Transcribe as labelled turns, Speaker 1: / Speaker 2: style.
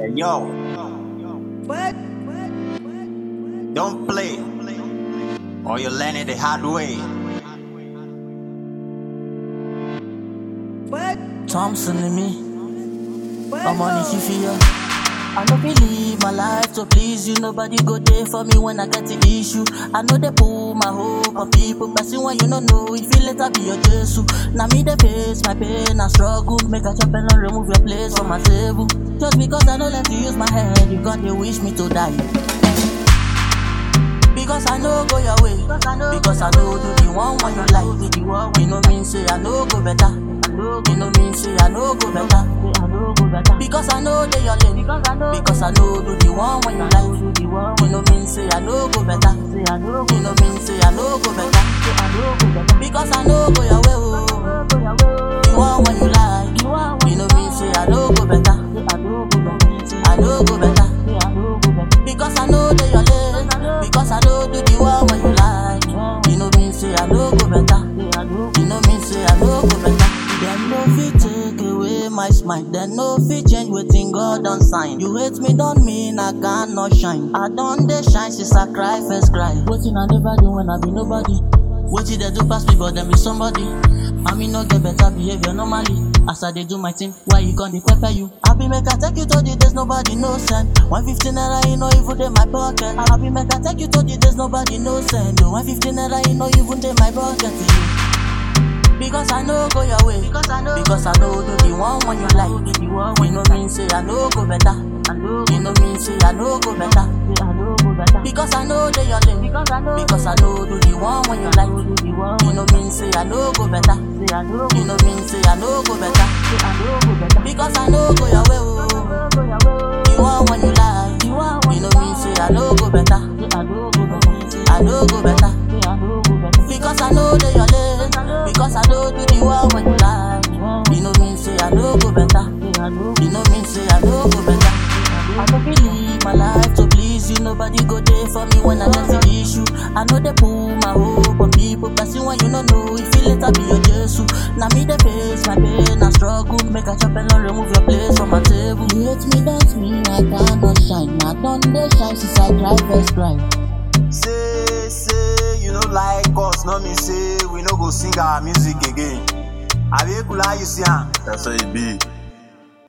Speaker 1: Hey, yo, don't play, or you learn it the hard way.
Speaker 2: Thompson and me. I'm on the fear. I no believe my life to please you. Nobody go there for me when I get the issue. I know they pull my hope on people, but see when you don't know, if you later be your Jesus. Now me the face, my pain, I struggle. Make a chop and remove your place from my table. Just because I don't let you use my head, you got to wish me to die. Because I know go your way. Because I know do the one when you like. Do the one when you know mean say I know go better. You know mean say I know go better. Because I know they your lane. Because I know do the one when you like. You know mean say I know go better. You know mean say I know go better. Because I know go your way. Oh. The one when you like. You know mean say I know go better. I know go better. Because I know they your lane. Because I know do the one when you like. You know mean say I know go better. You know mean say I know go better. Them no fit take away my smile. Them no fit change wetin God don sign. You hate me don't mean I cannot shine. I don dey shine since I cry first cry. Wetin I never do when I be nobody. Wetin they do pass me but them be somebody. I mean no get better behavior normally. As I dey do my thing, why you gon dey pepper you? I be make I take you to the days nobody no send. One fifty naira you know even dey my pocket. I be make I take you to the days nobody no send. Oh, one fifty naira you know even dey my pocket. Yeah. Because I know go your way. Because I know, because I know do the one when you like. You know mean say I know go better. You know mean say I know go better. Because I know they your lane. Because I know do the one when you like. You know mean say I know go better. You know mean say I know go better. Because I know go your way. Oh. The one when you like. You know mean say I know go better. I know go better. Because I know they your lane. Because I know do the one when you like. You know mean say I know go better. You know mean say I know go better. I don't believe my life to please you. Nobody go there for me when I get the issue. I know they pull my hope on people, but see when you don't know, if you later be your Jesus. Now me the face, my pain, I struggle. Make a chop and not remove your place from my table. You hate me, don't mean I cannot shine. I don't they shine since I cry first cry.
Speaker 1: Say, say, you know like us, no me say we no go sing our music again. Abi kula you see am.
Speaker 3: That's how it be.